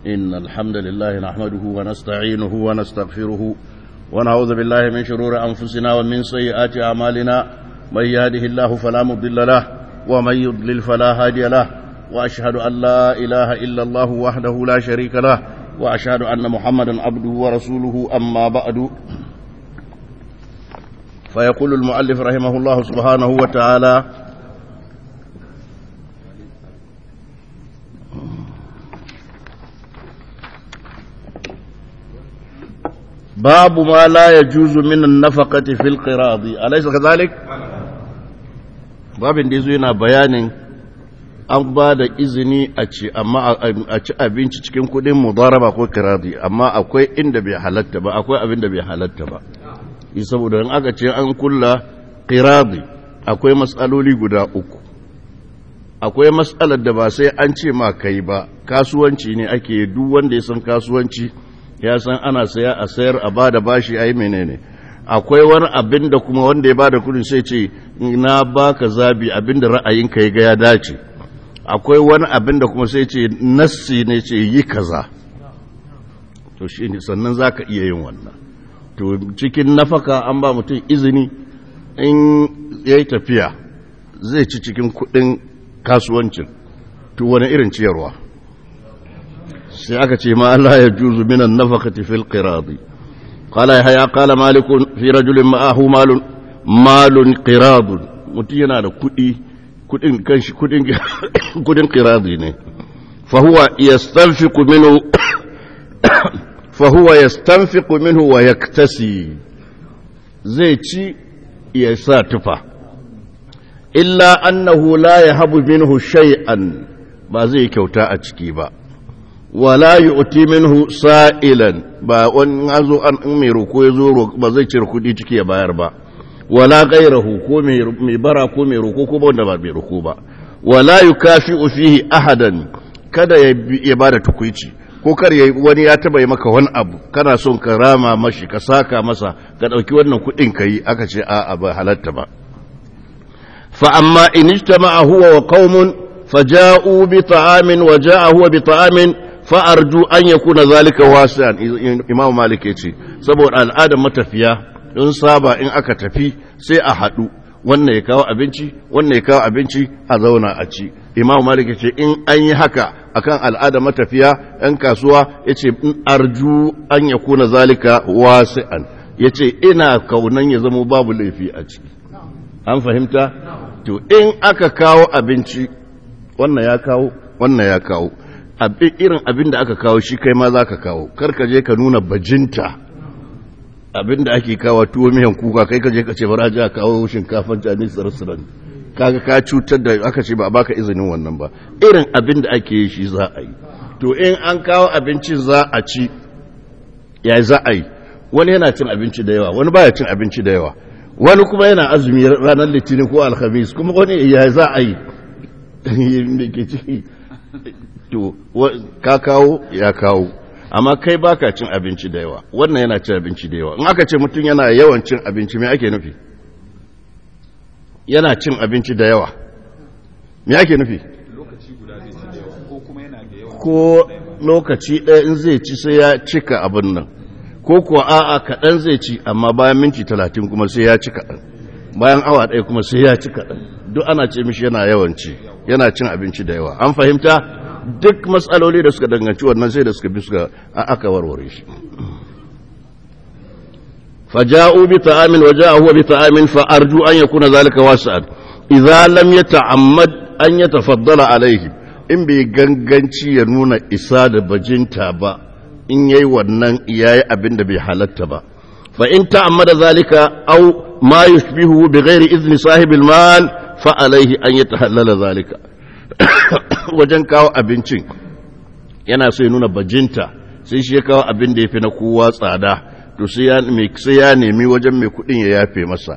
إن الحمد لله نحمده ونستعينه ونستغفره ونعوذ بالله من شرور أنفسنا ومن سيئات أعمالنا من يهده الله فلا مضل له ومن يضلل فلا هادي له وأشهد أن لا إله إلا الله وحده لا شريك له وأشهد أن محمدا عبده ورسوله أما بعد فيقول المؤلف رحمه الله سبحانه وتعالى باب ما لا يجوز من النفقة في القراض أليس كذلك؟ babin da ya zo yana bayanin an ba da izini a ci amma a ci abinci cikin kudin mudaraba ko kiradi amma akwai inda bai halatta ba akwai abin da bai halatta ba yi saboda in aka ce an kulla kiradi akwai matsaloli guda uku akwai matsalar da ba sai an ce ma kai ba kasuwanci ne ake duk wanda ya san kasuwanci ya san ana saya a sayar a ba da bashi a yi menene akwai wani abin da kuma wanda ya ba da kudin sai ce na baka zabi abin da ra'ayinka ya ga ya dace akwai wani abin da kuma sai ce nassi ne ce yi kaza to shi ne sannan za ka iya yin wannan to cikin nafaka an ba mutum izini in ya yi tafiya zai ci cikin kudin kasuwancin to wani irin ciyarwa sai aka ce ma Allah ya juzu minan nafakati fil qiradi qala ya qala malik fi rajulin ma'ahu malun malun qirad mutum yana da kudi kudin kanshi kudin kudin qiradi ne fa huwa yastanfiqu minhu fa huwa yastanfiqu minhu wa yaktasi zai ci ya sa tufa illa annahu la yahabu minhu shay'an ba zai kyauta a ciki ba wala yu'ti minhu sa'ilan ba wani azo an mai roko ya zo ba zai cire kudi ciki ya bayar ba wala gairahu ko mai bara ko mai roko ko wanda ba mai roko ba wala yukafi'u fihi ahadan kada ya bada tukuici ko kar ya wani ya taba yi maka wani abu kana son ka rama mashi ka saka masa ka dauki wannan kudin kai aka ce a ba halatta ba fa amma in ijtama'a huwa wa qaumun faja'u bi ta'amin wa ja'a huwa bi ta'amin fa arju an yakuna zalika wasi'an imam malik yace saboda al'adar matafiya in saba in aka tafi sai a haɗu wannan ya kawo abinci wannan ya kawo abinci a zauna a ci imam malik ya ce in an yi haka akan al'ada matafiya yan kasuwa ya ce in arju an ya kuna zalika wasi'an ya ce ina kaunan ya zama babu laifi a ciki an fahimta to in aka kawo abinci wannan ya kawo wannan ya kawo irin abin da aka kawo shi kai ma za ka kawo karka je ka nuna bajinta abinda ake kawo tuwo miyan kuka kai kaje ka ce bara ji a kawo shinkafan chinese restaurant kaga ka cutar da aka ce ba a baka izinin wannan ba irin abin da ake yi shi za a yi to in an kawo abincin za a ci ya za a yi wani yana cin abinci da yawa wani baya cin abinci da yawa wani kuma yana azumi ranar litinin ko alhamis kuma wani ya za a yi ke ciki to ka kawo ya kawo amma kai baka cin abinci da yawa wannan yana cin abinci da yawa in aka ce mutum yana yawan cin abinci me ake nufi yana cin abinci da yawa me ake nufi lokaci guda zai ci da yawa ko kuma yana da yawa ko lokaci ɗaya in zai ci sai ya cika abin nan ko kuwa a'a kaɗan zai ci amma bayan minti talatin kuma sai ya ci kaɗan bayan awa ɗaya kuma sai ya ci kaɗan duk ana ce mishi yana yawan ci yana cin abinci da yawa an fahimta duk matsaloli da suka danganci wannan sai da suka bi suka aka warware shi faja'u bi ta'amin wa ja'a huwa bi ta'amin fa arju an yakuna zalika wasi'an idza lam yata'ammad an yatafaddala alayhi in bai ganganci ya nuna isa da bajinta ba in yayi wannan yayi abin da bai halatta ba fa in ta'ammada zalika aw ma yushbihu bi ghairi izni sahibil mal fa alayhi an yatahallala zalika wajen kawo abincin yana so ya nuna bajinta sai shi ya kawo abin da ya fi na kowa tsada to sai ya nemi wajen mai kudin ya yafe masa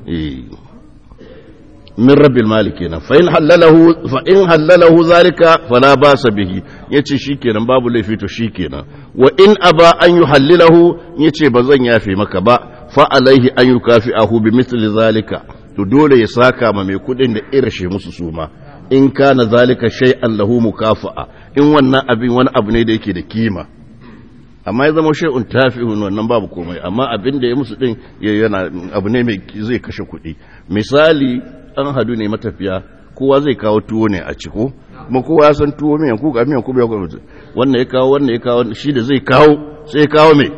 min rabbil malik kenan fa in halalahu fa in halalahu zalika fala basa bihi yace shikenan babu laifi to shikenan wa in aba an yuhallilahu yace bazan yafe maka ba fa alaihi an yukafi'ahu bi mithli zalika to dole ya saka ma mai kudin da irashe musu suma in kana zalika shay'an lahu mukafa'a in wannan abin wani abu ne da yake da kima amma ya zama shay'un tafi'un wannan babu komai amma abin da ya musu din yana abu ne mai zai kashe kuɗi misali an hadu ne matafiya kowa zai kawo tuwo ne a ciko kuma kowa ya san tuwo miyan kuka miyan kuka ya kuma wannan ya kawo wannan ya kawo shi da zai kawo sai ya kawo mai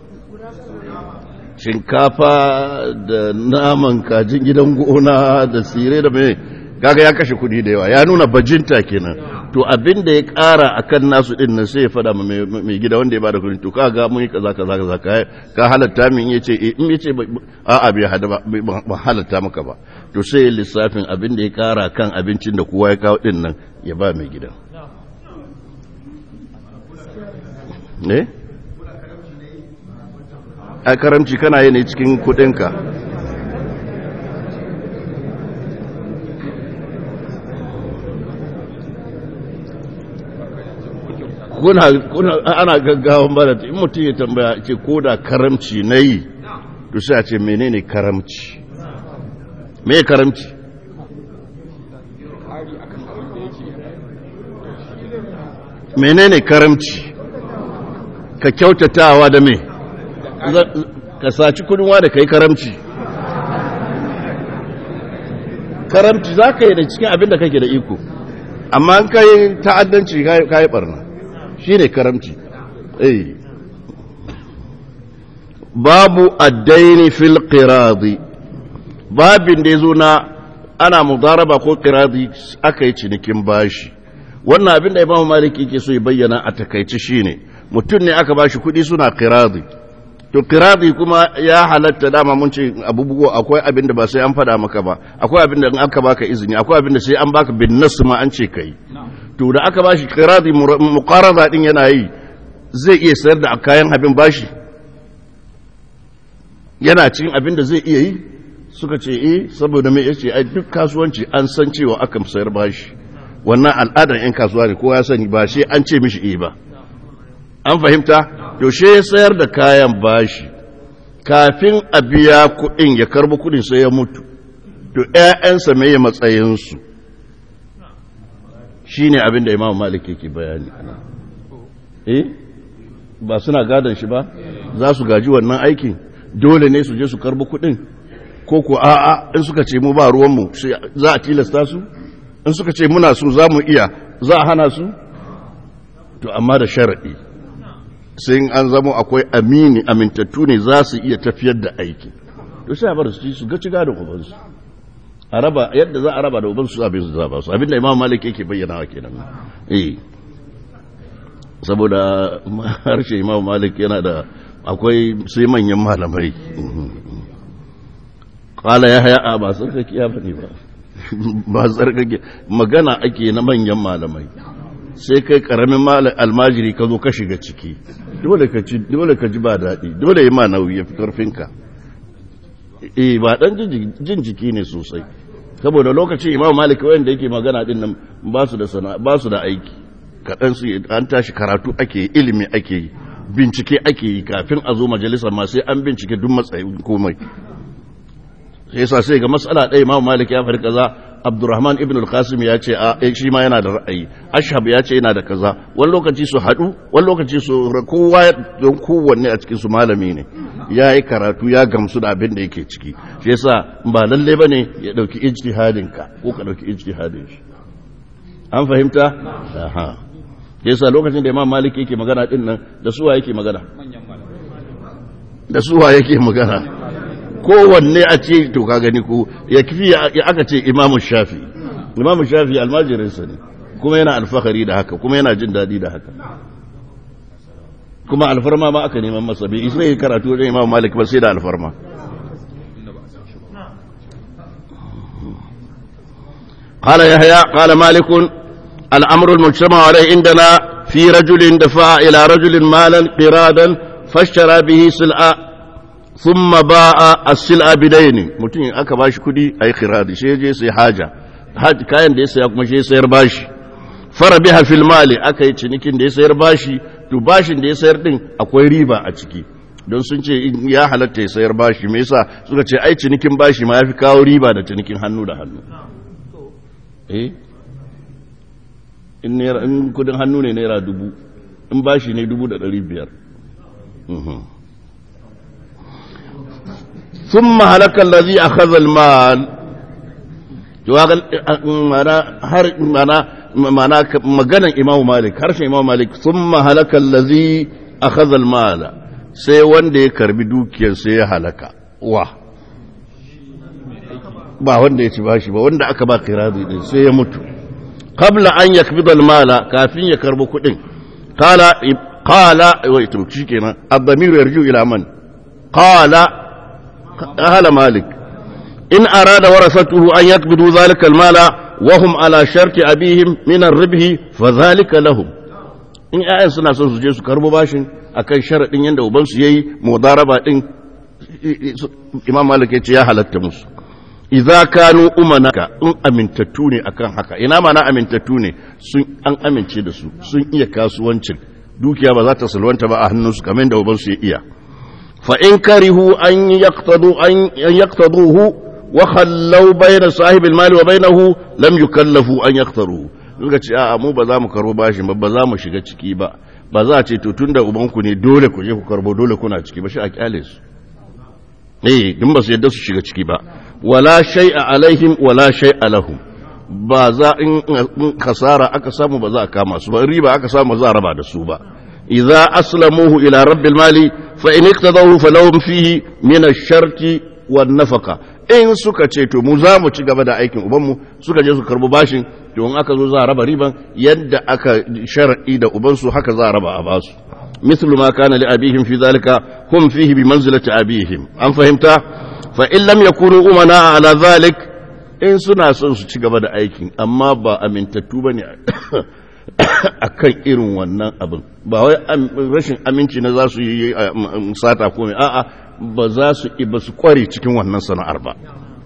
shinkafa da naman kajin gidan gona da sire da mai kaga ya kashe kudi da yawa ya nuna bajinta kenan to abin da ya kara akan nasu din nan sai ya fada mai gida wanda ya bada kudi to kaga mun yi kaza kaza kaza ka halatta min yace eh in yace a a bai hada ba halatta maka ba to sai lissafin abin da ya kara kan abincin da kowa ya kawo din nan ya ba mai gida ne a karamci kana yi ne cikin kudinka kuna kuna ana gaggawan bada in mutum ya tambaya ce ko da karamci na yi to sai a ce menene karamci me karamci menene karamci ka kyautatawa da me ka saci kudinwa da kai karamci karamci za ka yi da cikin abin da kake da iko amma an kai ta'addanci ka yi barna shi ne karamci eh babu addaini fil qiradi babin da ya zo na ana mudaraba ko qiradi aka yi cinikin bashi wannan abin da imamu maliki ke so ya bayyana a takaici shine mutum ne aka bashi kuɗi suna qiradi to qiradi kuma ya halatta dama mun ce abubuwa akwai abin da ba sai an fada maka ba akwai abin da in aka baka izini akwai abin da sai an baka bin nasu ma an ce kai to da aka bashi qiradi muqarada din yana yi zai iya sayar da kayan abin bashi yana cikin abin da zai iya yi suka ce eh saboda me yace ai duk kasuwanci an san cewa akan sayar bashi wannan al'adar yan kasuwa ne kowa ya sani ba sai an ce mishi eh ba an fahimta to she ya sayar da kayan bashi kafin a biya kuɗin ya karbi kuɗin sai ya mutu to ƴaƴansa me ya matsayinsu shine abin da Imam Malik yake bayani eh ba suna gadon shi ba za su gaji wannan aikin dole ne su je su karbi kuɗin ko ko a'a in suka ce mu ba ruwanmu za a tilasta su in suka ce muna so za mu iya za a hana su to amma da sharaɗi sai an zama akwai amini amintattu ne za su iya tafiyar da aiki to sai a bar su su ga ciga da ubansu a raba yadda za a raba da ubansu abin su za ba su abinda imam malik yake bayyana wa kenan eh saboda harshe imam malik yana da akwai sai manyan malamai kala ya haya a ba tsarkake ya bane ba ba tsarkake magana ake na manyan malamai sai kai karamin almajiri ka zo ka shiga ciki dole ka ci dole ka ji ba daɗi dole yi ma nauyi ya fi karfinka eh ba dan jin jiki ne sosai saboda lokacin imam malik wanda yake magana din nan ba su da sana ba su da aiki kaɗan su an tashi karatu ake ilimi ake yi bincike ake yi kafin a zo majalisar ma sai an bincike duk matsayin komai sai yasa sai ga matsala ɗaya imam malik ya faɗi kaza abdurrahman ibn al-qasim ya ce a shi ma yana da ra'ayi ashab ya ce yana da kaza wani lokaci su haɗu wani lokaci su kowa don kowanne a cikin su malami ne ya yi karatu ya gamsu da abin da yake ciki shi yasa ba lalle bane ya dauki ijtihadin ka ko ka dauki ijtihadin shi an fahimta aha yasa lokacin da imam malik yake magana din nan da suwa yake magana da suwa yake magana kowanne a ce to ka gani ko ya kifi ya aka ce imamu shafi imamu shafi almajirinsa ne kuma yana alfahari da haka kuma yana jin daɗi da haka kuma alfarma ma aka neman masa bai isa yi karatu wajen imamu malik ba sai da alfarma قال يحيى قال مالك الأمر المجتمع عليه عندنا في رجل دفع إلى رجل مالا قرادا فاشترى به سلعة ثم باع السلعة بدين متين aka bashi kudi ai khiradi sai je sai haja kayan da ya saya kuma sai sayar bashi fara biha fil mali aka yi cinikin da ya sayar bashi to bashin da ya sayar din akwai riba a ciki don sun ce ya halatta ya sayar bashi me yasa suka ce ai cinikin bashi ma yafi kawo riba da cinikin hannu da hannu eh in naira in kudin hannu ne naira dubu in bashi ne dubu da ɗari biyar ثم هلك الذي أخذ المال mana maganan imam malik harshen imam malik sun mahalaka lazi a khazal mala sai wanda ya karbi dukiyar sai ya halaka wa ba wanda ya ci bashi ba wanda aka ba kirazi din sai ya mutu qabla an yakbida mala kafin ya karbi kudin qala qala wai to shikenan ad-damir yarju ila man qala ahla malik in arada warasatuhu an yakbidu dhalika al-mala وهم على شرط أبيهم من الربح فذلك لهم in ‘ya'yan suna son su je su karbo bashin a kan sharaɗin yadda ubansu ya yi mudaraba ɗin imam malik ya ce ya halatta musu idza kanu umanaka in amintattu ne akan haka ina mana amintattu ne sun an amince da su sun iya kasuwancin dukiya ba za ta salwanta ba a hannunsu kamar da ubansu ya iya fa in karihu an yaqtadu an yaqtaduhu وخلوا بين صاحب المال وبينه لم يكلفوا أن يختاروه suka ce a'a mu ba za mu karbo bashi ba ba za mu shiga ciki ba ba za a ce to tunda ubanku ne dole ku je ku karbo dole kuna ciki ba shi a kyale su eh dun ba su yadda su shiga ciki ba wala shay'a alaihim wala shay'a lahum ba za in kasara aka samu ba za a kama su ba riba aka samu ba za a raba da su ba idza aslamuhu ila rabbil mali fa in iqtadahu falahum fihi min ash-sharti wan nafaqa in suka ce to mu za mu ci gaba da aikin ubanmu suka je su karbi bashin to in aka zo za a raba riban yadda aka shar'i da ubansu haka za a raba a basu mislu ma kana li abihim fi zalika hum fihi bi manzilati abihim an fahimta fa in lam yakunu umana ala zalik in suna son su ci gaba da aikin amma ba amintattu bane akan irin wannan abin ba wai rashin aminci na za su yi sata ko a'a ba za su ba su kware cikin wannan sana'ar ba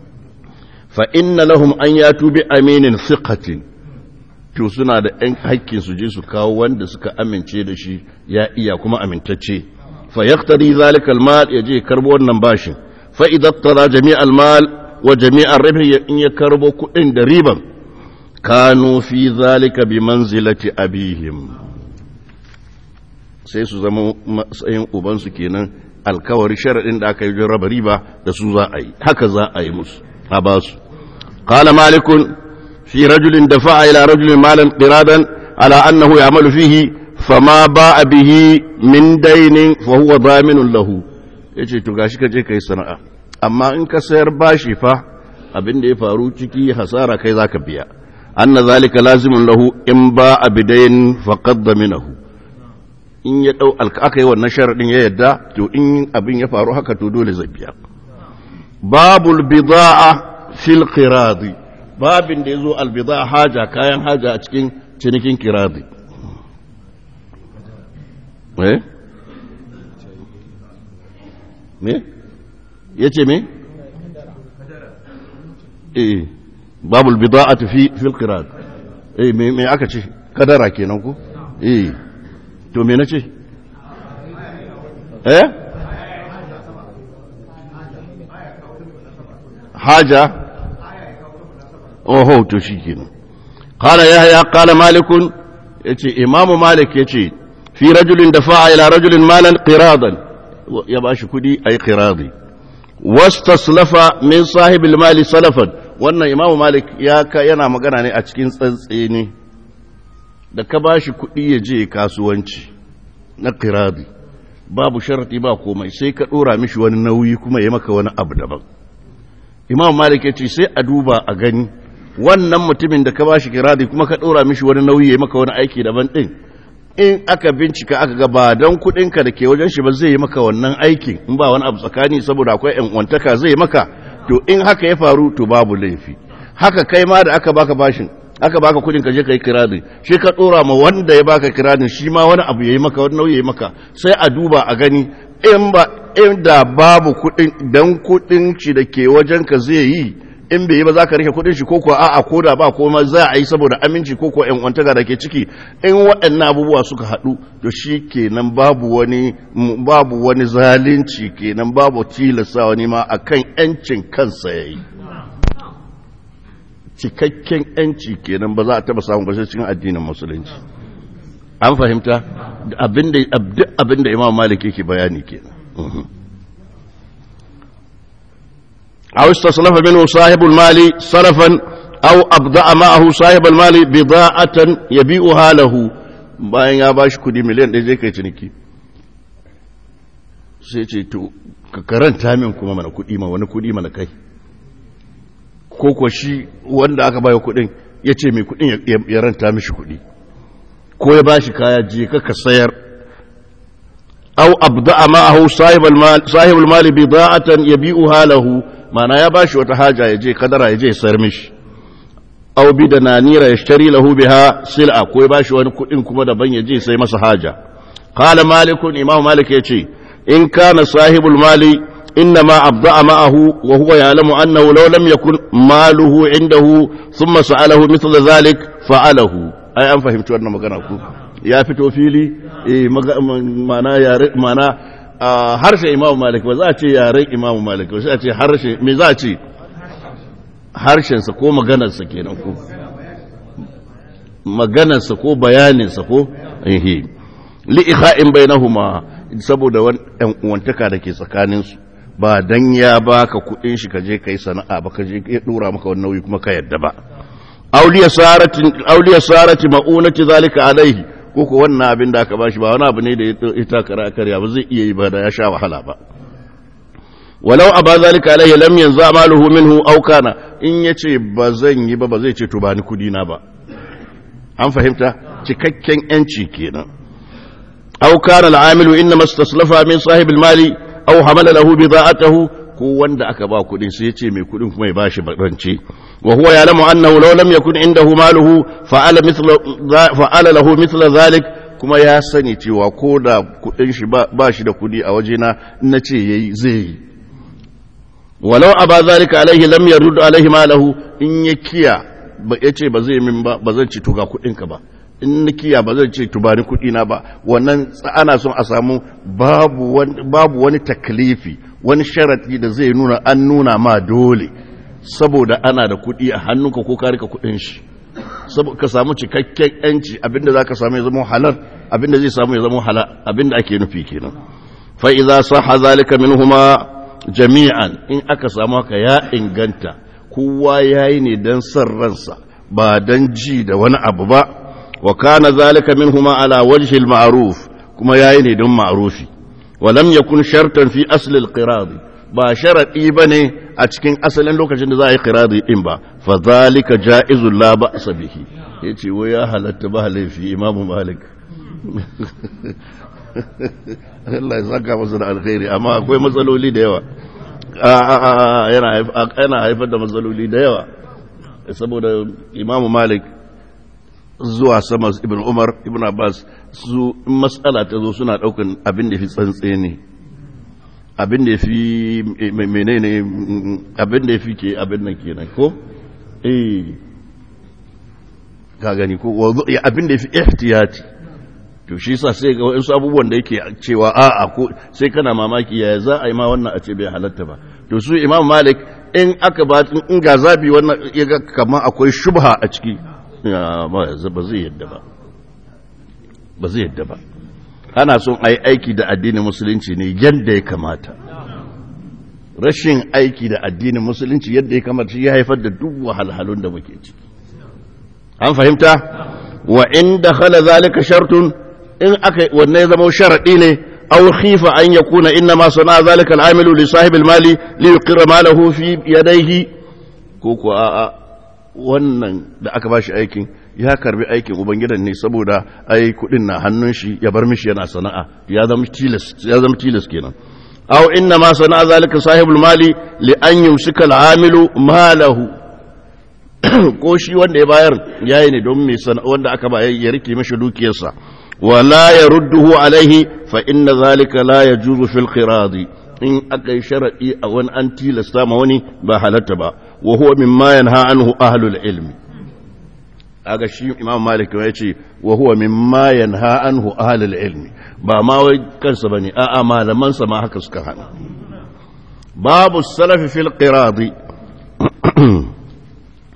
fa inna lahum an yatu bi aminin thiqatin to suna da ɗan haƙƙin su je su kawo wanda suka amince da shi ya iya kuma amintacce fa yaqtadi zalika almal yaje karbo wannan bashin fa idza tara jami' almal wa jami' ar-ribh in ya karbo kuɗin da riban kanu fi zalika bi manzilati abihim sai su zama matsayin ubansu kenan alkawari sharaɗin da aka yi raba riba da su za a yi haka za a yi musu a ba su qala malikun fi rajulin dafa'a ila rajulin malan qiradan ala annahu ya'malu fihi fama ba'a bihi min dainin fa huwa daminun lahu yace to gashi ka je kai sana'a amma in ka sayar bashi fa abin da ya faru ciki hasara kai zaka biya anna zalika lazimun lahu in ba'a bidain faqad daminahu in ya ɗau aka yi wannan sharaɗin ya yadda to in abin ya faru haka to dole zai biya babul bida'a fil qiradi babin da yazo al bida'a haja kayan haja a cikin cinikin qiradi eh me yace me eh babul bida'ati fi fil qirad eh me me aka ce kadara kenan ko eh to me na ce eh haja oho to shi kenan qala yahya qala malikun yace imamu malik yace fi rajulin dafa'a ila rajulin malan qiradan ya bashi kudi ay qiradi wastaslafa min sahibil mali salafan wannan imamu malik ya yana magana ne a cikin tsantseni da ka ba shi kuɗi ya je kasuwanci na kiradi babu sharati ba komai sai ka ɗora mishi wani nauyi kuma ya maka wani abu daban imam malik ya ce sai a duba a gani wannan mutumin da ka ba shi kiradi kuma ka ɗora mishi wani nauyi ya maka wani aiki daban ɗin in aka bincika aka ga ba don kuɗinka da ke wajen shi ba zai yi maka wannan aikin in ba wani abu tsakani saboda akwai yan wantaka zai maka to in haka ya faru to babu laifi haka kai ma da aka baka bashin aka baka kudin ka je ka yi kiradin shi ka dora ma wanda ya baka kiradin shi ma wani abu yayi maka wani nauyi yayi maka sai a duba a gani in ba in da babu kudin dan kudin shi da ke wajen ka zai yi in bai yi ba za ka rike kudin shi ko ko a'a ko da ba ko ma za a yi saboda aminci ko ko ƴan wantaka da ke ciki in waɗannan abubuwa suka haɗu to shi kenan babu wani babu wani zalunci kenan babu tilasta wani ma akan ƴancin kansa yayi cikakken yanci kenan ba za a taba samun bashe cikin addinin musulunci an fahimta abinda abinda imam malik yake bayani kenan aw istaslafa minhu sahibul mali sarafan aw abda'a ma'ahu sahibul mali bida'atan yabi'uha lahu bayan ya bashi kudi miliyan ɗaya zai kai ciniki sai ce to ka karanta min kuma mana kudi ma wani kudi mana kai ko ko shi wanda aka baya kudin ya ce mai kudin ya ranta mishi kudi ko ya bashi kaya je ka ka sayar aw abda'a ma'ahu sahibul mal sahibul mal bida'atan yabi'uha lahu mana ya bashi wata haja ya je kadara ya je sayar mishi aw bi da nanira yashtari lahu biha sil'a ko ya bashi wani kudin kuma daban ya je sai masa haja qala malikun imam malik yace in kana sahibul mali إنما أبضع معه وهو يعلم أنه لو لم يكن ماله عنده ثم سأله مثل ذلك فعله أي أن فهمت أن مغنى يا فتو فيلي إيه معنى يا معنى harshe imamu malik ba za a ce yaren imamu malik ba sai a ce harshe me za a ce harshensa ko maganarsa kenan ko maganarsa ko bayaninsa ko ehe li'ikha'in bainahuma saboda wani ɗan uwantaka da ke tsakaninsu ba dan ya baka kudin shi kaje kai sana'a ba kaje ya dora maka wannan nauyi kuma ka yadda ba auliya sarati auliya sarati maunati zalika alaihi ko ko wannan abin da aka bashi ba wani abu ne da ya takara karya ba zai iya yi ba da ya sha wahala ba walau aba zalika alaihi lam yanzu amaluhu minhu aw kana in yace ba zan yi ba ba zai ce to ba ni kudi na ba an fahimta cikakken yanci kenan aw kana al-amilu inma istaslafa min sahib al-mali aw hamala lahu bida'atahu ko wanda aka ba kudin sai yace mai kudin kuma ya bashi rance wa huwa ya'lamu annahu law lam yakun indahu maluhu fa'ala mithla fa'ala lahu mithla zalik kuma ya sani cewa ko da kudin shi ba shi da kudi a wajena nace yayi zai yi walau aba zalika alaihi lam yarud alaihi malahu in ya kiya ba yace ba zai min ba ba zan ci to ga kudin ka ba in na kiya ba zan ce tubani kuɗi na ba wannan ana son a samu babu wani, babu wani taklifi wani sharati da zai nuna an nuna ma dole saboda ana da kuɗi a hannunka ko ka rika kuɗin shi ka samu cikakken yanci abinda za ka samu ya zama halal abinda zai samu ya zama halal abinda ake nufi kenan fa idza sahha zalika minhuma jami'an in aka samu haka ya inganta kowa yayi ne dan san ransa ba dan ji da wani abu ba wa kana zalika minhuma ala wajhi al-ma'ruf kuma yayi ne don ma'rufi wa lam yakun shartan fi asl al-qirad ba sharadi bane a cikin asalin lokacin da za a yi qiradi din ba fa zalika jaizul la ba'sa bihi yace wai ya halatta ba laifi imamu malik Allah ya saka masa da alkhairi amma akwai matsaloli da yawa yana haifar da matsaloli da yawa saboda imamu malik zuwa sama ibn umar ibn abbas su matsala ta zo suna daukan abin da fi tsantse ne abin da fi menene abin da fi ke abin nan kenan ko eh ka gani ko abin da fi ihtiyati to shi yasa sai ga wasu abubuwan da yake cewa a'a ko sai kana mamaki yaya za a yi ma wannan a ce bai halatta ba to su imam malik in aka ba in ga zabi wannan ya ga kamar akwai shubha a ciki ba zai yadda ba ba zai yadda ba ana son a yi aiki da addinin musulunci ne yadda ya kamata rashin aiki da addinin musulunci yadda ya kamata shi ya haifar da duk wahalhalun da muke ciki an fahimta wa inda khala zalika shartun in aka wannan ya zama sharadi ne aw khifa an yakuna inna ma sana zalika al-amilu li sahib al-mali li yuqirra malahu fi yadayhi ko ko a'a wannan da aka bashi aikin ya karbi aikin ubangidan ne saboda ai kudin na hannun shi ya bar mishi yana sana'a ya zama tilas ya zama tilas kenan aw inna ma sana'a zalika sahibul mali li an yumsika al-amilu malahu ko shi wanda ya bayar yayi ne don me wanda aka ba ya rike mishi dukiyarsa wala yarudduhu alaihi fa inna zalika la yajuzu fil qiradi in aka yi sharaɗi a wani an tilasta ma wani ba halatta ba wa huwa mimma yanha anhu ahlul ilmi aga shi imam malik ya ce wa huwa mimma yanha anhu ahlul ilmi ba ma wai kansa bane a'a malaman sa ma haka suka hana babu salafi fil qiradi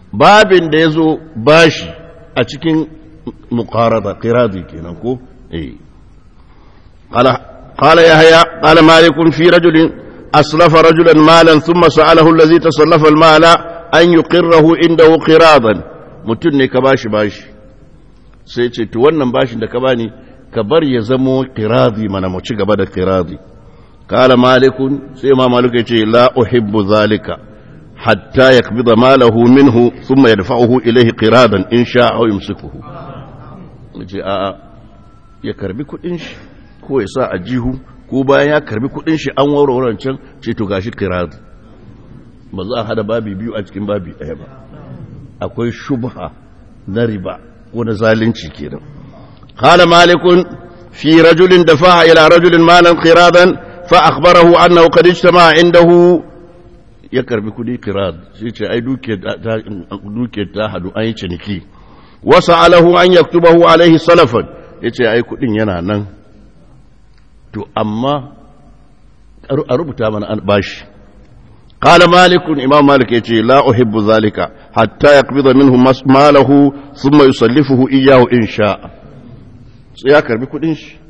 babin da ya zo bashi a cikin muqarada qiradi kenan ko eh qala qala yahya qala malik fi rajulin aslafa rajulan malan thumma sa'alahu allazi tasallafa al-mala an yuqirrahu indahu qiradan mutun ne ka bashi bashi sai ce to wannan bashin da ka bani ka bar ya zamo qiradi mana mu ci gaba da qiradi qala malikun sai ma malik ya ce la uhibbu zalika hatta yaqbida malahu minhu thumma yadfa'uhu ilayhi qiradan in sha'a aw yumsikuhu yace a a ya karbi kudin shi ko ya sa a jihu ko bayan ya karbi kudin shi an warware can ce to gashi qirad ba za a hada babi biyu a cikin babi ɗaya ba akwai shubha na riba ko na zalunci kenan qala malikun fi rajulin dafa'a ila rajulin malan qiradan fa akhbarahu annahu qad ijtama indahu ya karbi kudi qirad shi ce ai duke ta duke ta hadu an yi ciniki wa sa'alahu an yaktubahu alaihi salafan yace ai kudin yana nan to amma a rubuta mana an bashi قال مالك إمام مالك يتي لا أحب ذلك حتى يقبض منه ماله ثم يسلفه إياه إن شاء ya karbi kudin shi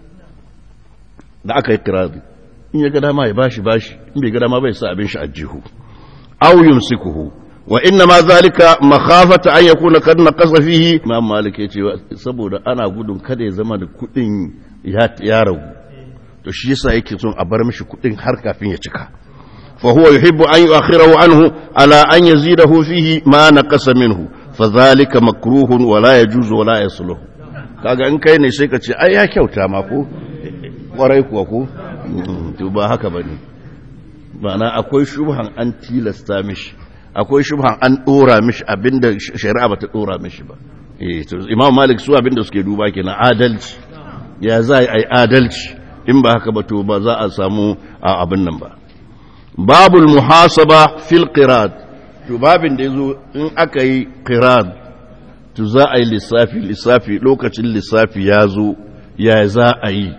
da aka yi kiradi in ya ga dama ya bashi bashi in bai ga dama bai sa abin shi a jihu aw yumsikuhu wa inna ma zalika makhafata an yakuna kad naqasa fihi imam malik yace saboda ana gudun kada ya zama da kudin ya ya ragu to shi yasa yake son a bar mishi kudin har kafin ya cika فهو يحب أن يؤخره عنه على أن يزيده فيه ما نقص منه فذلك مكروه ولا يجوز ولا يصلح kaga in kai ne sai ka ce ai ya kyauta ma ko kwarai kuwa ko to ba haka bane ma'ana akwai shubhan an tilasta mishi akwai shubhan an dora mishi abinda shari'a bata dora mishi ba eh to imam malik su abinda suke duba kenan adalci ya za ai adalci in ba haka ba to ba za a samu abin nan ba babul muhasaba fil qirad to babin da yazo in aka yi qirad to za a yi lissafi lissafi lokacin lissafi ya zo ya za a yi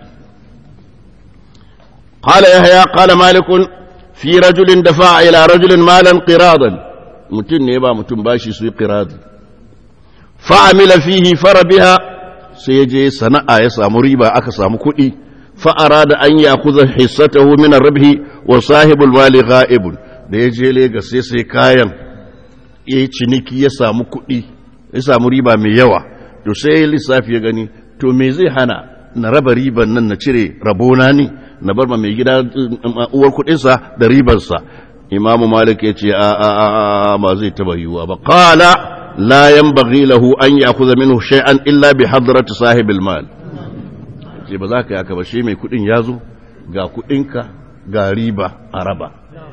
qala yahya qala malik fi rajulin dafa ila rajulin malan qiradan mutum ne ba mutum bashi su yi qirad fa amila fihi farabiha sai ya je sana'a ya samu riba aka samu kuɗi فأراد أن يأخذ حصته من الربح وصاحب المال غائب da ya je Legas sai sai kayan ya yi ciniki ya samu kuɗi ya samu riba mai yawa to sai ya lissafi ya gani to me zai hana na raba riban nan na cire rabona ne na bar ma mai gida uwar kuɗinsa da ribarsa imamu malik ya ce a a a ba zai taba yiwuwa ba qala la yanbaghi lahu an ya'khudha minhu shay'an illa bi hadrati sahibil mal ce ba za ka yaka ba shi mai kudin ya zo ga kudinka ga riba a raba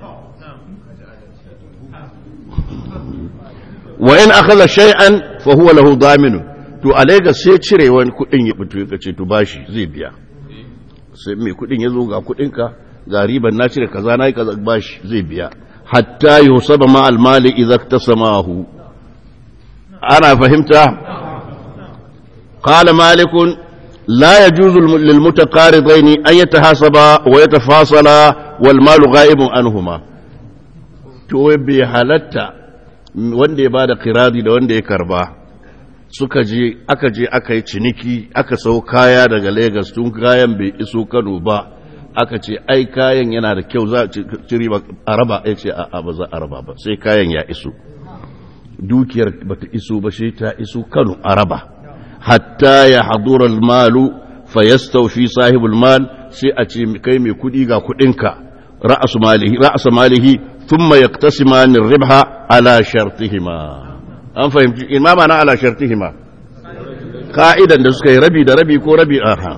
wa in akhadha shay'an fa huwa lahu daminun to a Lagos sai cire wani kudin ya fito ya ce to bashi zai biya sai mai kudin ya zo ga kudinka ga riban na cire kaza na yi kaza bashi zai biya hatta yusaba ma almali idza iktasamahu ana fahimta qala malikun لا يجوز للمتقارضين أن يتحاسبا ويتفاصلا والمال غائب عنهما to bai halatta wanda ya bada kiradi da wanda ya karba suka je aka je aka yi ciniki aka sau kaya daga Legas tun kayan bai iso Kano ba aka ce ai kayan yana da kyau za a ciri a raba ya ce a ba za a raba ba sai kayan ya iso dukiyar bata iso ba sai ta iso Kano a raba hatta ya hadura malu fa yastawfi sahibul mal sai a ce kai mai kudi ga kudinka ra'su malihi ra'su malihi thumma yaqtasiman ar-ribha ala shartihima an fahimci imama na ala shartihima ka'idan da suka yi rabi da rabi ko rabi aha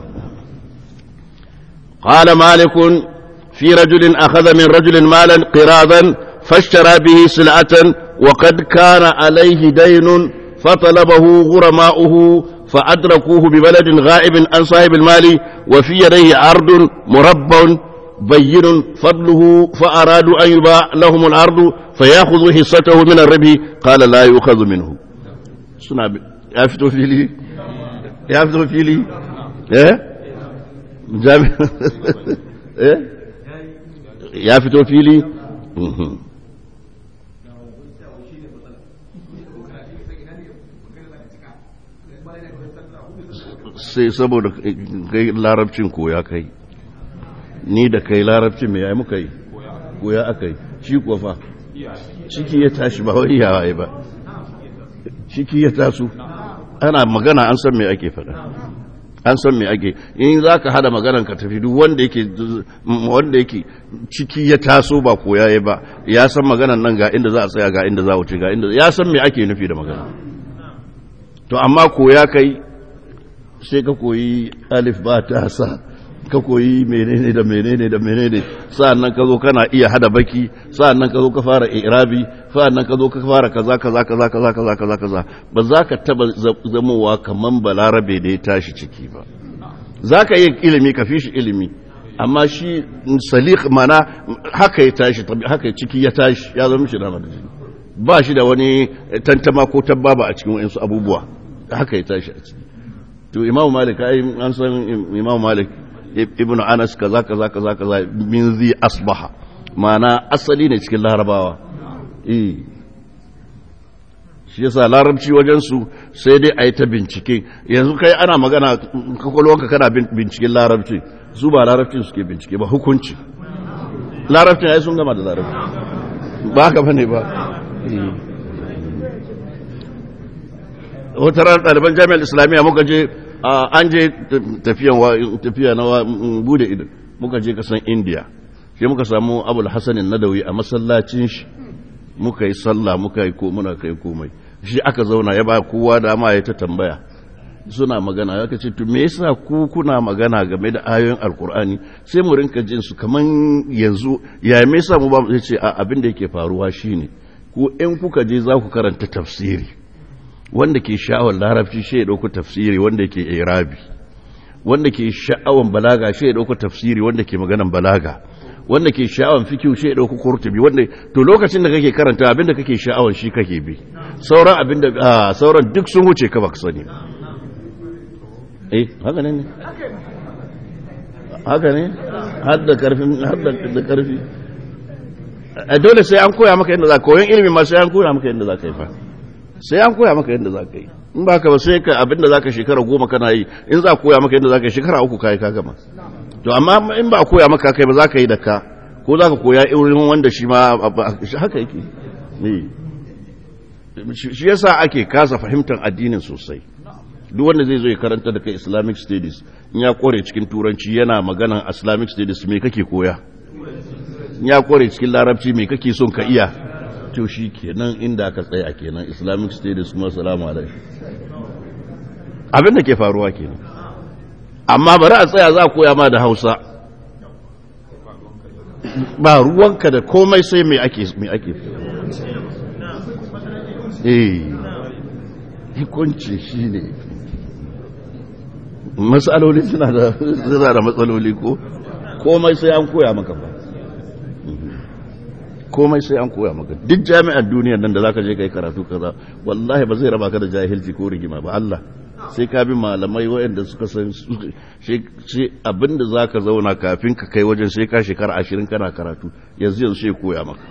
qala malik fi rajulin akhadha min rajulin malan qiradan fashtara bihi sil'atan wa qad kana alayhi daynun فطلبه غرماؤه فأدركوه ببلد غائب عن صاحب المال وفي يديه عرض مربع بين فضله فأرادوا أن يباع لهم العرض فيأخذوا حصته من الربح قال لا يؤخذ منه سنة يفتو في لي يفتو في لي ايه جامع ايه يفتو في لي sai saboda kai larabcin koya kai ni da kai larabcin mai yayi muka yi koya aka yi shi kuwa fa ciki ya tashi ba wani yawa ba ciki ya taso ana magana an san me ake faɗa an san me ake in za ka hada maganan ka tafi duk wanda yake wanda yake ciki ya taso ba koya ya ba ya san maganan nan ga inda za a tsaya ga inda za a wuce ga inda ya san me ake nufi da magana to amma koya kai sai ka koyi alif ba ta sa ka koyi menene da menene da menene sa'annan ka zo kana iya hada baki sa'annan ka zo ka fara irabi sa'annan ka zo ka fara kaza kaza kaza kaza kaza kaza kaza ba za ka taba zamowa kaman balarabe da ya tashi ciki ba za ka yi ilimi ka fi shi ilimi amma shi salik mana haka ya tashi haka ciki ya tashi ya zama shi da ba shi da wani tantama ko tabbaba a cikin wayansu abubuwa haka ya tashi a ciki to imam malik ai an san imam malik ibnu anas kaza kaza kaza kaza min zi asbaha mana asali ne cikin larabawa eh shi yasa larabci wajen su sai dai a yi ta bincike yanzu kai ana magana kwakwalwanka kana binciken larabci su ba larabcin suke bincike ba hukunci larabcin ai sun gama da larabci ba haka bane ba wata ranar ɗaliban jami'ar islamiyya muka je an je tafiya na bude ido muka je kasan indiya sai muka samu abul hassanin nadawi a masallacin shi muka yi sallah muka yi muna kai komai shi aka zauna ya ba kowa dama ya ta tambaya suna magana ya ce to me yasa ku kuna magana game da ayoyin alkur'ani sai mu rinka jin su kaman yanzu ya me yasa mu ba mu ce abin da yake faruwa shine ku in kuka je za ku karanta tafsiri wanda ke sha'awar larabci shi ya ɗauko tafsiri wanda ke irabi wanda ke sha'awar balaga shi ya ɗauko tafsiri wanda ke maganan balaga wanda ke sha'awar fikiyu shi ya ɗauko kurtubi wanda to lokacin da kake karanta abinda kake sha'awar shi kake bi sauran abinda sauran duk sun wuce ka baka sani eh haka ne haka ne har da karfin har da karfi dole sai an koya maka yadda za ka koyon ilimi ma sai an koya maka yadda za ka yi fa sai an koya maka yadda za ka yi in ba ka ba sai ka abinda za ka shekara goma kana yi in za a koya maka yadda za ka yi shekara uku kayi ka gama to amma in ba a koya maka kai ba za ka yi da ka ko za ka koya irin wanda shi ma haka yake shi yasa ake kasa fahimtar addinin sosai duk wanda zai zo ya karanta da kai islamic studies in ya kore cikin turanci yana maganan islamic studies me kake koya in ya kore cikin larabci me kake son ka iya to shi kenan inda aka tsaya kenan islamic studies kuma salamu alaikum abin da ke faruwa kenan amma bari a tsaya za a koya ma da hausa ba ruwanka da komai sai mai ake mai ake eh hukunci shi ne matsaloli suna da suna da matsaloli ko komai sai an koya maka ba komai sai an koya maka duk jami'ar duniyar nan da zaka je kai karatu kaza wallahi ba zai raba ka da jahilci ko rigima ba Allah sai ka bi malamai waɗanda suka san shi abinda zaka zauna kafin ka kai wajen sai ka shekara ashirin kana karatu yanzu yanzu sai koya maka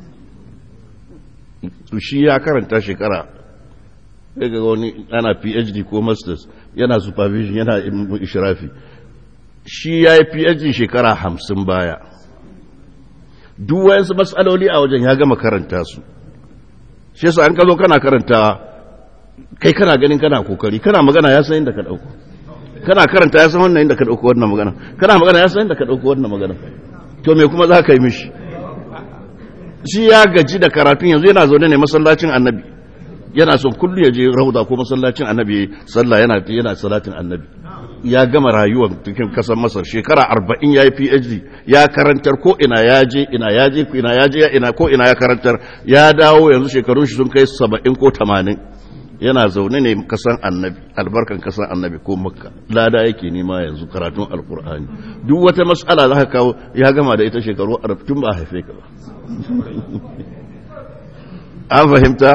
to shi ya karanta shekara sai ga wani ana PhD ko masters yana supervision yana ishrafi shi ya yi PhD shekara hamsin baya duk wayansu matsaloli a wajen ya gama karanta su shi yasa an ka zo kana karanta kai kana ganin kana kokari kana magana ya san inda ka dauko kana karanta ya san wannan inda ka dauko wannan magana kana magana ya san inda ka dauko wannan magana to me kuma za ka yi mishi shi ya gaji da karatun yanzu yana zaune ne masallacin annabi yana son kullu ya je rauda ko masallacin annabi sallah yana yana salatin annabi ya gama rayuwar cikin kasar masar shekara arba'in ya yi phd ya karantar ko ina ya je ina ya je ina ya je ina ko ina ya karantar ya dawo yanzu shekarun shi sun kai saba'in ko tamanin yana zaune ne kasan annabi albarkan kasan annabi ko makka lada yake nema yanzu karatun alkur'ani duk wata mas'ala za ka kawo ya gama da ita shekaru tun ba a haife ka ba an fahimta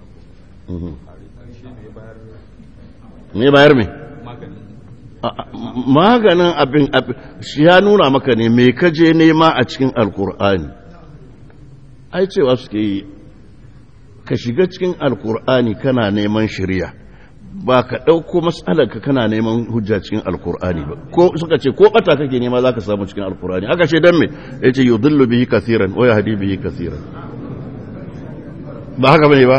me bayar me maganin abin shi ya nuna maka ne me kaje nema a cikin alkur'ani ai cewa suke yi ka shiga cikin alkur'ani kana neman shirya ba ka ɗauko matsalarka kana neman hujja cikin alkur'ani ba ko suka ce ko ɓata kake nema za ka samu cikin alkur'ani aka ce don me ya ce yi dillu bihi kasiran o ya hadi bihi kasiran ba haka bane ba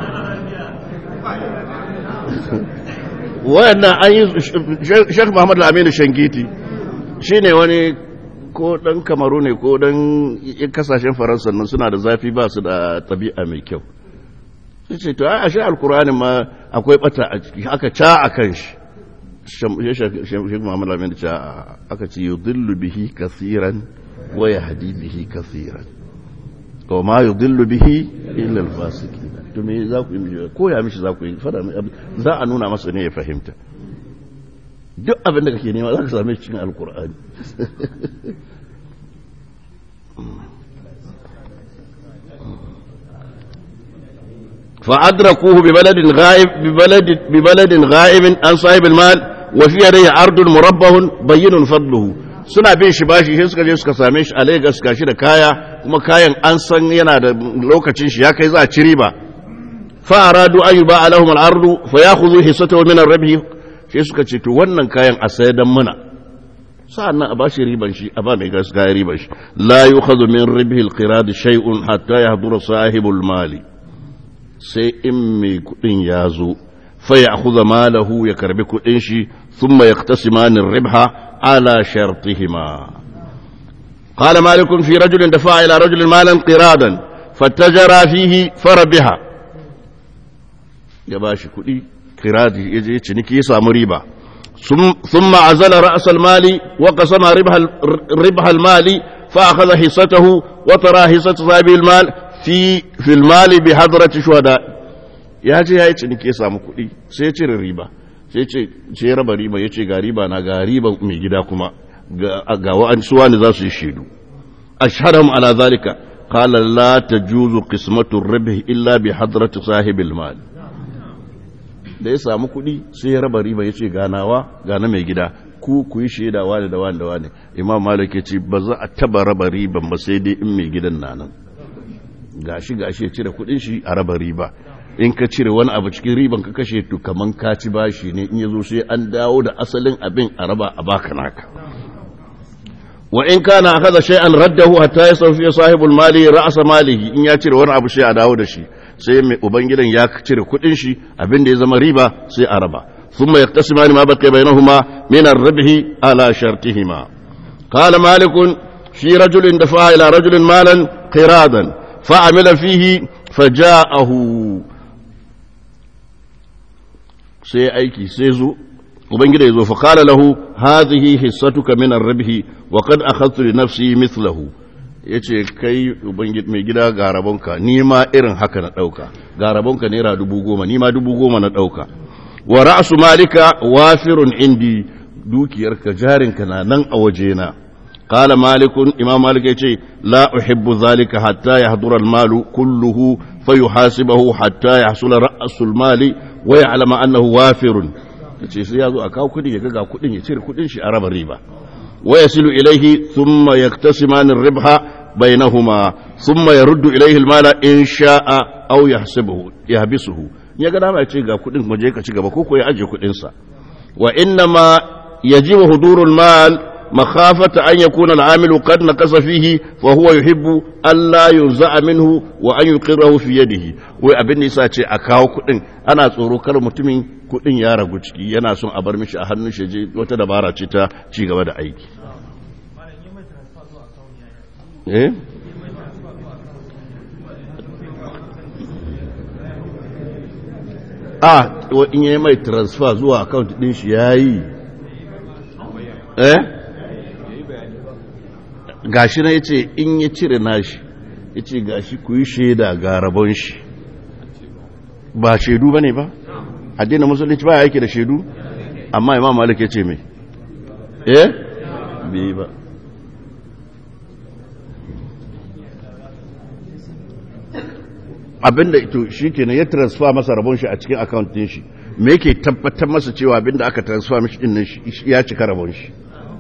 wayannan an yi shek muhammad al-aminu shangiti shine wani ko dan kamaru ne ko dan kasashen faransa nan suna da zafi ba su da tabi'a mai kyau sai ce to ai ashe alkur'ani ma akwai bata a ciki aka ca a kan shi shek muhammad al-aminu ca aka ce yudillu bihi kasiran wa yahdi bihi kasiran wa ma yudillu bihi illa al-fasiqin to me za ku yi ko ya mishi za ku yi fada za a nuna masa ne ya fahimta duk abin da kake nema za ka same shi cikin alkur'ani فأدركوه ببلد غائب ببلد ببلد غائب عن صاحب المال وفي يديه عرض مربه بين فضله suna bin shi bashi sai suka je suka same shi a Lagos gashi da kaya kuma kayan an san yana da lokacin shi ya kai za a ci riba fa aradu an yuba alahum al-ardu fa ya'khudhu hissatahu min ar-ribh sai suka ce to wannan kayan a sayar dan muna sa'annan a bashi riban shi a ba mai gaskiya riban shi la yu'khadhu min ribhi al-qirad shay'un hatta yahdura sahibul mali sai in mai kudin ya zo fa ya'khudha malahu ya karbi kudin shi thumma yaqtasimani ar-ribha على شرطهما قال مالك في رجل دفع إلى رجل مالا قرادا فاتجر فيه فربح يباشي كلي قراد يجي تشنكي يسام ريبا ثم عزل رأس المال وقسم ربح ربح المال فأخذ حصته وترى حصة صاحب المال في في المال بحضرة شهداء ya je ya yi ciniki ya samu kuɗi sai ya cire riba sai ce ce raba riba ya ce ga riba na ga riba mai gida kuma ga wa'an suwa ne za su yi shaidu ashhadahum ala zalika qala la tajuzu qismatu ribh illa bi hadrati sahibil mal da ya samu kuɗi sai ya raba riba ya ce ganawa ga na mai gida ku ku yi shaida wani da wani da wani imam malik ya ce ba za a taba raba riban ba sai dai in mai gidan na nan gashi gashi ya cire kuɗin shi a raba riba in ka cire wani abu cikin riban ka kashe to kaman ka ci bashi ne in yazo sai an dawo da asalin abin a raba a baka naka wa in kana akaza shay'an raddahu hatta yasawfi sahibul mali ra'sa malihi in ya cire wani abu sai a dawo da shi sai mai ubangidan ya cire kudin shi abin da ya zama riba sai a raba thumma yaqtasimani ma baqiya bainahuma min ar-ribhi ala shartihima qala malik fi rajulin dafa ila rajulin malan qiradan fa'amila fihi faja'ahu sai aiki sai zo ubangida ya zo fa qala lahu hadhihi hissatuka min ar-ribhi wa qad akhadtu li nafsi mithlahu yace kai ubangid mai gida ga rabonka ni ma irin haka na dauka ga rabonka naira dubu goma ni ma dubu goma na dauka wa ra'su malika wafirun indi dukiyarka jarinka na nan a wajena قال مالك إمام مالك يقول لا أحب ذلك حتى يحضر المال كله فيحاسبه حتى يحصل رأس المال ويعلم أنه وافر yace sai ya zo a kawo kudi ya ga kudin ya cire kudin shi a raba riba wa yasilu ilayhi thumma yaktasimani ribha bainahuma thumma yaruddu ilayhi almala in sha'a aw yahsibuhu yahbisuhu ya ga dama ya ce ga kudin mu je ka ci gaba ko ko ya aje kudin sa wa inna ma yajibu hudurul mal مخافة أن يكون العامل قد نقص فيه فهو يحب ألا ينزع منه وأن يقره في يده وأبن نساء أكاو كدن أنا tsoro kar mutumin kudin ya ragu ciki yana son a bar mishi a hannun shi je wata dabara ce ta ci gaba da aiki eh a in yi mai transfer zuwa account din shi yayi eh gashi na yace in ya cire nashi yace gashi ku yi shaida ga rabon shi ba shaidu bane ba addinin musulunci ba yake da shaidu amma imam malik yace me eh bai ba abinda ito shikenan ya transfer masa rabon shi a cikin account din shi me yake tabbatar masa cewa abinda aka transfer mishi din nan shi- ya cika rabon shi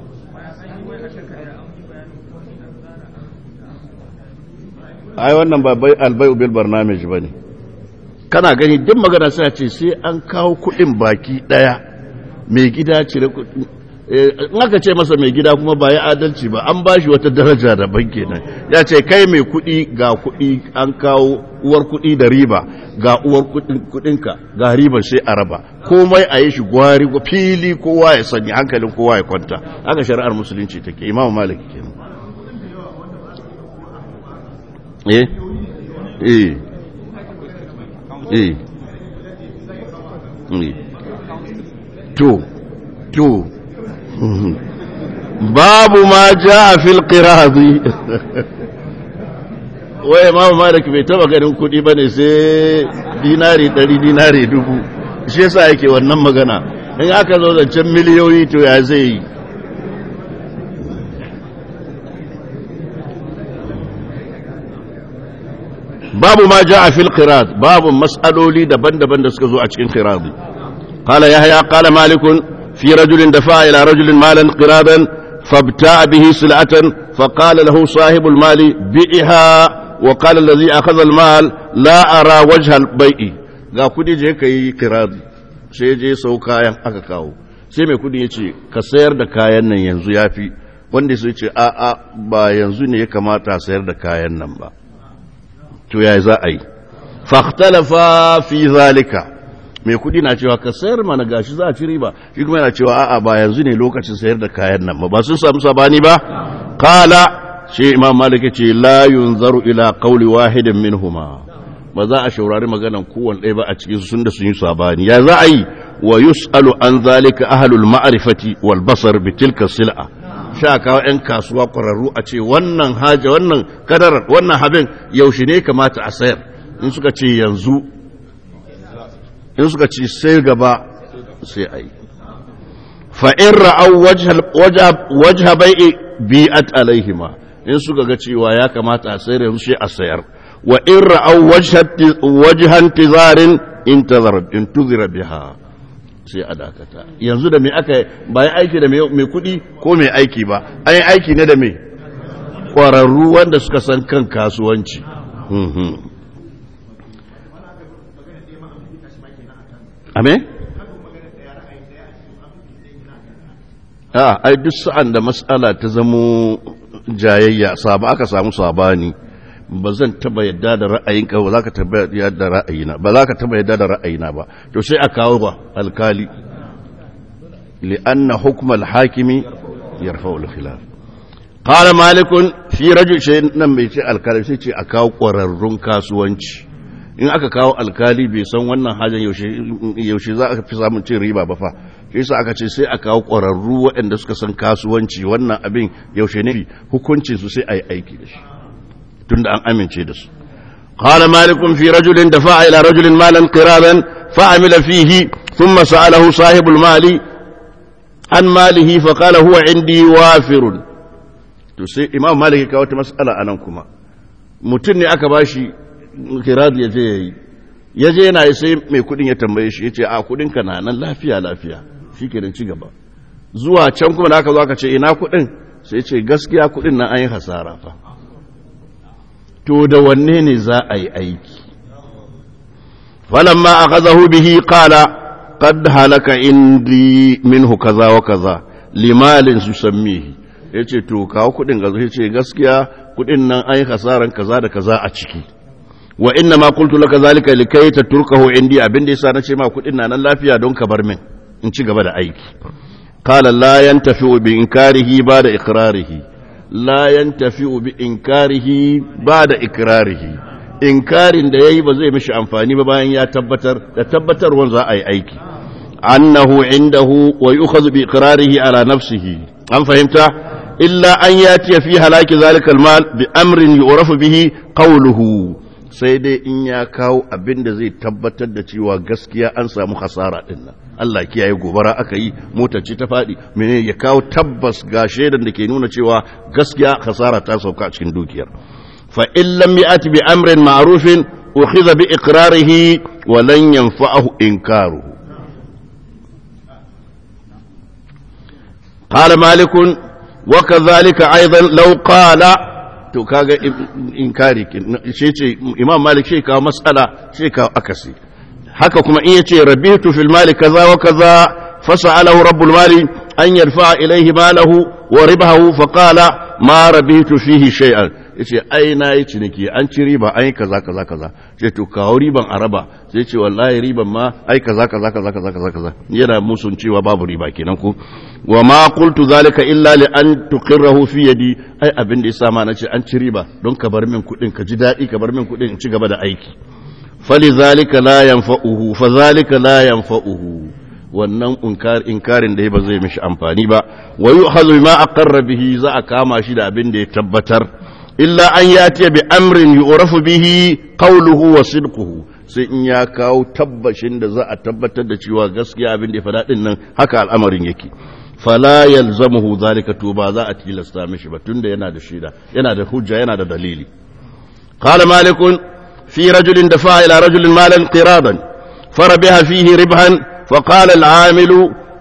ai wannan ba bai albai bil barnamij bane kana gani duk magana sai a ce sai an kawo kudin baki daya mai gida cire kudin in aka ce masa mai gida kuma ba ya adalci ba an ba shi wata daraja daban kenan ya ce kai mai kudi ga kudi an kawo uwar kudi da riba ga uwar kudinka ga riba sai a raba komai a yi shi gwari fili kowa ya sanya hankalin kowa ya kwanta haka shari'ar musulunci take imamu maliki kenan eh eh eh eh to to babu ma ja a fil qirazi wai imamu malik bai taba ganin kudi bane sai dinari 100 dinari dubu shi yasa yake wannan magana in aka zo zancen miliyoyi to ya zai yi babu ma ja a fil qiraz babu mas'aloli daban-daban da suka zo a cikin qirazi قال يحيى قال مالك في رجل دفع إلى رجل مالا قرادا فابتاع به سلعة فقال له صاحب المال بئها وقال الذي أخذ المال لا أرى وجه البيع ga kudi je ka yi kiradi sai je sau kayan aka kawo sai mai kudi ya ce ka sayar da kayan nan yanzu ya fi wanda sai ce a a ba yanzu ne ya kamata a sayar da kayan nan ba to ya za a yi fahtalafa fi zalika mai kudi na cewa ka sayar mana gashi za a ci riba shi kuma yana cewa a'a ba yanzu ne lokacin sayar da kayan nan ba ba sun samu sabani ba kala shi imam malik ce la yunzaru ila qawli wahidin minhuma ba za a shaurari maganan kowanne ɗaya ba a cikin sun da sun yi sabani ya za a yi wa yus'alu an zalika ahlul ma'rifati wal basar bi tilka sil'a sha kawo 'yan kasuwa ƙwararru a ce wannan haja wannan kadarar wannan habin yaushe ne kamata a sayar in suka ce yanzu in suka ci sai gaba sai a yi fa'in ra'au wajha bai'i bi'at alaihima in suka ga cewa ya kamata a sayar yanzu shi a sayar wa in ra'au wajhan tizarin in tuzira biha sai a dakata yanzu da mai aka bayan aiki da mai kudi ko mai aiki ba an yi aiki ne da mai ƙwararru wanda suka san kan kasuwanci Ame? A, ai duk sa'an da matsala ta zamo jayayya, saba aka samu sabani, ba zan taba yadda da ra'ayinka ba za ka taba yadda da ra'ayina, ba za ka taba yadda da ra'ayina ba, to sai a kawo ba alkali, li'anna hukumar hakimi yarfa ulkhilaf. Kala malikun fi rajul shi nan mai ce alkali sai ce a kawo ƙwararrun kasuwanci. in aka kawo alkali bai san wannan hajjan yaushe za a fi samun cin riba ba fa shi sa aka ce sai a kawo ƙwararru waɗanda suka san kasuwanci wannan abin yaushe ne hukuncin su sai a yi aiki da shi tunda an amince da su قال مالك في رجل دفع إلى رجل مالا قرادا فعمل فيه ثم سأله صاحب المال عن ماله فقال هو عندي وافر تسي إمام مالك كاوت مسألة أنكما متني أكباشي kiradi ya je ya yi ya je yana sai mai kudin ya tambaye shi ya ce a kudinka na nan lafiya lafiya shi ke ci gaba zuwa can kuma da aka zo aka ce ina kudin sai ce gaskiya kudin nan an yi hasara fa to da wanne ne za a yi aiki falamma akazahu bihi qala qad halaka indi minhu kaza wa kaza limalin su sammihi yace to kawo kudin gazo yace gaskiya kudin nan an yi hasaran kaza da kaza a ciki wa inna ma qultu laka zalika likai tatrukahu indi abin da yasa nace ma kudin na nan lafiya don ka bar min in ci gaba da aiki qala la yantafi'u bi inkarihi ba'da iqrarihi la yantafi'u bi inkarihi ba'da iqrarihi inkarin da yayi ba zai mishi amfani ba bayan ya tabbatar da tabbatarwan za a yi aiki annahu indahu wa yu'khadhu bi iqrarihi ala nafsihi an fahimta illa an yati fi halaki zalika al-mal bi amrin yu'rafu bihi qawluhu sai dai in ya kawo abin da zai tabbatar da cewa gaskiya an samu hasara din nan Allah kiyaye gobara aka yi motar ce ta faɗi mene ya kawo tabbas ga shaidan da ke nuna cewa gaskiya hasara ta sauka a cikin dukiyar fa in lam ya'ti bi amrin ma'rufin ukhidha bi iqrarihi wa lan yanfa'ahu inkaruhu qala malikun wa kadhalika aidan law qala to kaga inkari shi ce imam malik shi kawo mas'ala shi kawo akasi haka kuma in yace rabitu fil mali kaza wa kaza fasa'alahu rabbul mali an yarfa ilayhi malahu wa ribahu fa qala ma rabitu fihi shay'an yace ai na yi ciniki an ci riba ai kaza kaza kaza sai to kawo riban araba sai ce wallahi riban ma ai kaza kaza kaza kaza kaza kaza yana musun cewa babu riba kenan ko wa ma qultu zalika illa li an tuqirrahu fi yadi ai abin da yasa ma nace an ci riba don ka bar min kudin ka ji dadi ka bar min kudin in ci gaba da aiki falizalika la yanfa'uhu fazalika la yanfa'uhu wannan inkarin da ba zai mishi amfani ba wa yu'khadhu bima aqarra bihi za a kama shi da abin da ya tabbatar illa an yati bi amrin yu'rafu bihi qawluhu wa sidquhu sai in ya kawo tabbashin da za a tabbatar da cewa gaskiya abin da ya faɗa din nan haka al'amarin yake fala yalzamuhu zalika to ba za a tilasta mishi ba tunda yana da shida yana da hujja yana da dalili qala malikun في رجل دفع إلى رجل مالا قراضا فربح فيه ربحا فقال العامل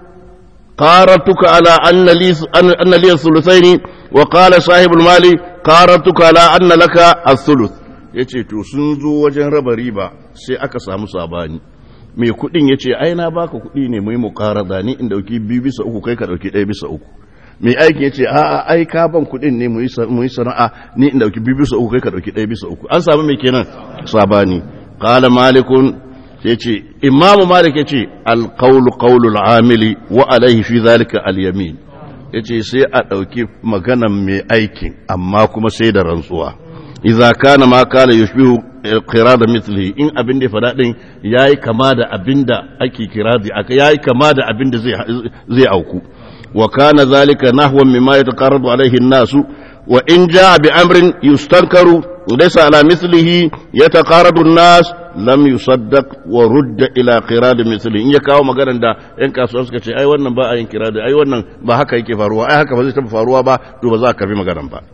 قارتك على أن لي, أن لي الثلثين وقال صاحب المال قارتك على أن لك الثلث yace to sun zo wajen raba riba sai aka samu sabani mai kudin yace ai na baka kudi ne mu yi muqarada ni in dauki biyu bisa uku kai ka dauki ɗaya bisa uku mai aiki ya ce a'a ai ka ban kuɗin ne mu yi sana'a ni in dauki biyu bisa uku kai ka dauki ɗaya bisa uku an samu mai kenan sabani qala malikun sai ce imamu malik ya ce alqawlu qawlul amili wa alaihi fi zalika alyamin yace sai a dauki maganan mai aikin amma kuma sai da rantsuwa idza kana ma kala yushbihu qirada mithlihi in abin da fada din yayi kama da abin da ake kiradi aka yayi kama da abin da zai zai auku وكان ذلك نحو مما يتقرب عليه الناس وإن جاء بأمر يستنكر ليس على مثله يتقارب الناس لم يصدق ورد إلى قراد مثله إن يكاو مغانا دا إن كاسو suka ce ai wannan ba a yin kirada ai wannan ba haka yake faruwa ai haka ba zai taba faruwa ba to ba za ka bi maganan ba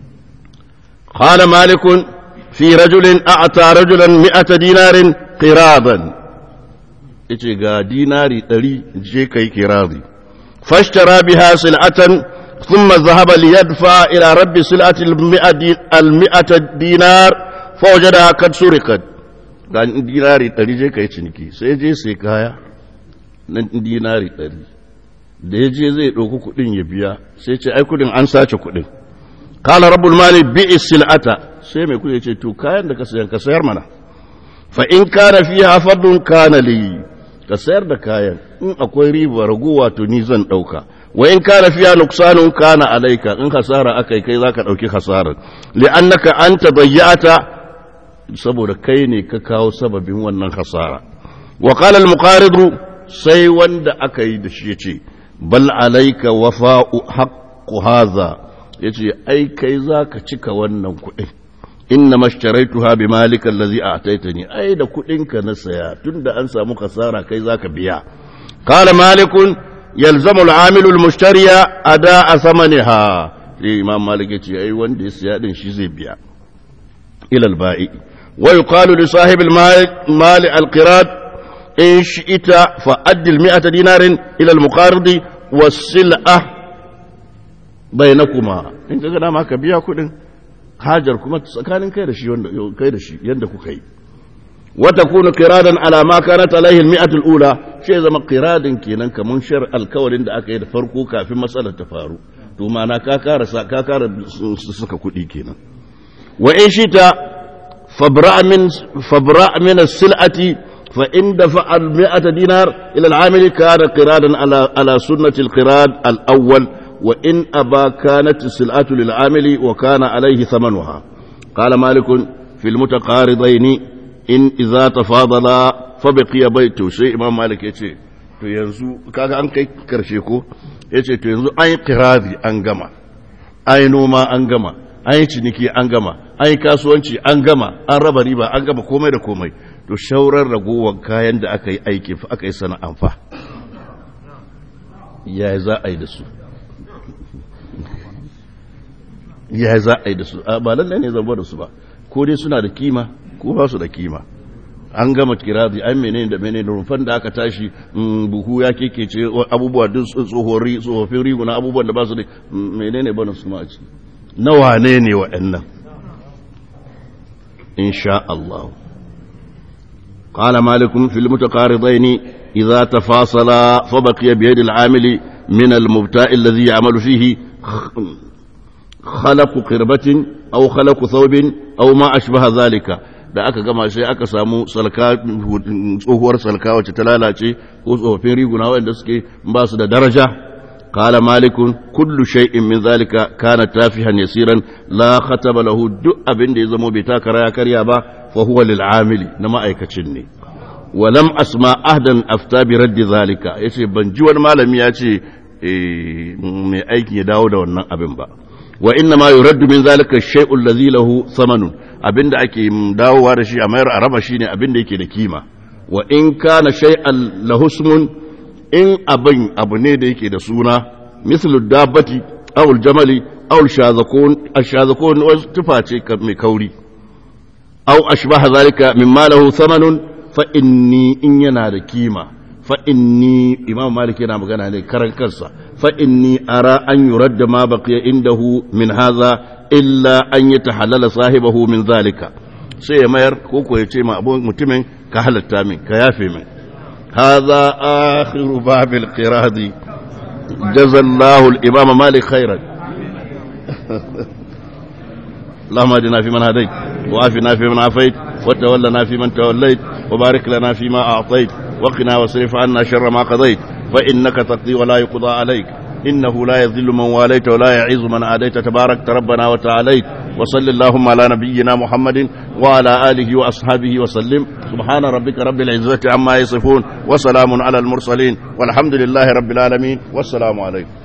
قال مالك في رجل أعطى رجلا مئة دينار قراضا yace ga dinari ɗari je kai kiradi فاشترى بها سلعة ثم ذهب ليدفع إلى رب سلعة المئة, دي المئة دينار فوجدها قد سرقت قال ديناري ɗari je ka yi ciniki sai je sai kaya na dinari ɗari da ya je zai ɗauki kuɗin ya biya sai ce ai kuɗin an sace kuɗin kala rabbul mali bi'i sil'ata sai mai kuɗi ce to kayan da ka sayar ka sayar mana fa in kana fiha fadun kana li ka sayar da kayan in akwai riba raguwa to ni zan ɗauka wa in kana fiya nuksanun kana alaika in hasara akai kai zaka ɗauki hasarar li'annaka anta bayyata saboda kai ne ka kawo sababin wannan hasara wa qala al-muqarid sai wanda aka yi da shi yace bal alaika wafa'u haqqu hadha yace ai kai zaka cika wannan kuɗin inna mashtaraytuha bi malika allazi a'taytani ai da kudinka na saya tunda an samu kasara kai zaka biya qala malikun yalzamu al-amilu al-mushtariya ada'a thamaniha sai imam malik yace ai wanda ya saya din shi zai biya ila al-ba'i wa yuqalu li sahib al-mal al-qirad in shi'ita fa addi al-mi'ata dinarin ila al-muqaridi was-sil'ah bainakuma in kaga dama ka biya kudin hajar kuma tsakanin kai da shi wanda kai da shi yanda kuka yi wa takunu qiradan ala ma kanat alaihi al-mi'atu al-ula shi zama qiradin kenan kaman shar alkawarin da aka yi da farko kafin matsalar ta faru to ma'ana ka kara ka kara suka kudi kenan wa in shita fabra min fabra min as-sil'ati fa in dafa al-mi'ata dinar ila al-amil kana qiradan ala ala sunnati al-qirad al-awwal وإن أبا كانت السلعة للعامل وكان عليه ثمنها قال مالك في المتقارضين إن إذا تفاضلا فبقي بيت شيء إمام مالك يتي to yanzu kaga an kai karshe ko yace to yanzu an yi kiradi an gama an yi noma an gama an yi ciniki an gama an yi kasuwanci an gama an raba riba an gama komai da komai to shaurar ragowar kayan da aka yi aiki aka yi sana'an fa ya za a yi da su ya za a yi da su ba lallai ne zama da su ba ko dai suna da kima ko ba su da kima an gama kiradi an menene da menene rumfan da aka tashi buhu ya kekece abubuwa duk tsohori tsofaffin riguna abubuwan da ba su da menene bana su ma ci na wane ne waɗannan insha Allah قال مالك في المتقارضين إذا تفاصلا فبقي بيد العامل من المبتاء الذي يعمل فيه خلق قربة أو خلق ثوب أو ما أشبه ذلك da aka gama sai aka samu salka tsohuwar salka wacce ta lalace ko tsofaffin riguna waɗanda suke ba su da daraja qala malikun kullu shay'in min zalika kana tafihan yasiran la khataba lahu duk abin da ya zamo bai takara ya karya ba fa huwa lil amili na ma'aikacin ne walam asma ahdan afta bi raddi zalika yace ban ji wani malami ya ce mai aiki ya dawo da wannan abin ba wa inna ma yuraddu min zalika shay'un ladhi lahu samanun abinda ake dawowa da shi a mayar a raba shine abinda yake da kima wa in kana shay'an lahu ismun in abin abu ne da yake da suna mislu dabbati aw aljamali aw alshazakun ashazakun wasu tufa ce mai kauri aw ashbaha zalika mimma lahu samanun fa inni in yana da kima fa inni imam malik yana magana ne karan kansa fa inni ara an yuradda ma baqiya indahu min hadha illa an yatahallala sahibahu min zalika sai ya mayar ko ko ya ce ma abu mutumin ka halatta min ka yafe min hadha akhiru babil qiradi jazallahu al-imam malik khairan اللهم اهدنا فيمن هديت وعافنا فيمن عافيت وتولنا فيمن توليت وبارك لنا فيما أعطيت وقنا واصرف عنا شر ما قضيت فإنك تقضي ولا يقضى عليك إنه لا يذل من واليت ولا يعز من عاديت تبارك ربنا وتعاليت وصل اللهم على نبينا محمد وعلى آله وأصحابه وسلم سبحان ربك رب العزة عما يصفون وسلام على المرسلين والحمد لله رب العالمين والسلام عليكم